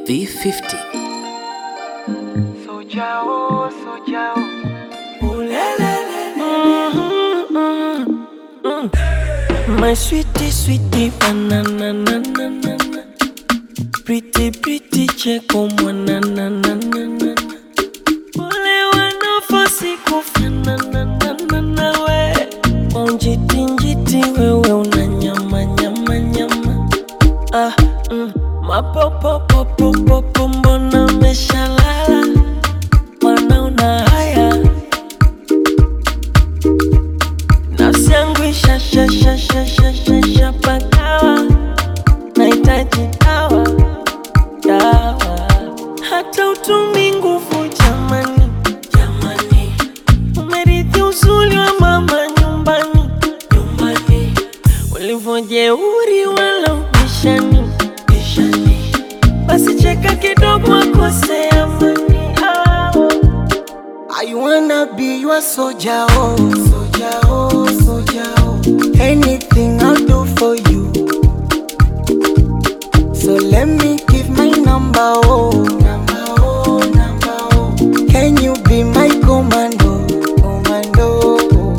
V50. Soja oh, soja My sweetie, sweetie, banana, na, na, na, na. Pretty, pretty, cheko mwana, na, na, na, na. Wale wanafosi kufanana, na, na, na, we. Kwa njiti, njiti, wewe una nyama, nyama, nyama. Ah, mm. Mapopopopopopo, mbona umeshalala? Wanaona haya nafsi yangu ishashashashashashapagawa nahitaji dawa dawa hata utumi nguvu jamani jamani umerithi uzuri wa mama nyumbani nyumbani ulivyojeuri wala ubishani bishani basi cheka kidogo akose amani ah. I wanna be your soldier, oh, soldier, oh, soldier, oh. Anything I'll do for you. So let me give my number, oh, number, oh, number, oh. Can you be my commando, commando? oh.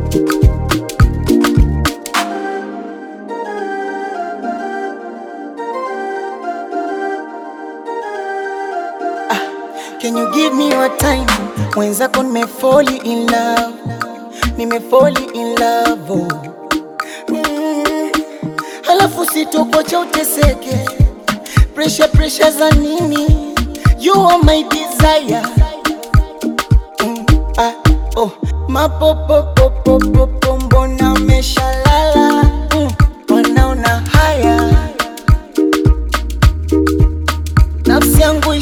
Can you give me your time? Mwenzako nimefoli in love, nimefoli in love oh. mm. Halafu sitokocha uteseke, pressure pressure za nini? You are my desire mm. ah, oh. Mapopopopopopo mbona umeshalala mm. Wanaona haya nafsi yangu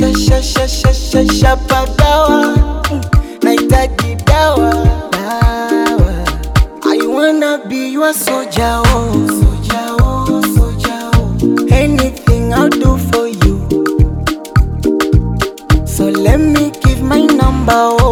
ishashashashashashapagawa nahitaji dawa dawa I wanna be your soldier, oh, soldier, oh, soldier, oh. Anything I'll do for you. So let me give my number, oh,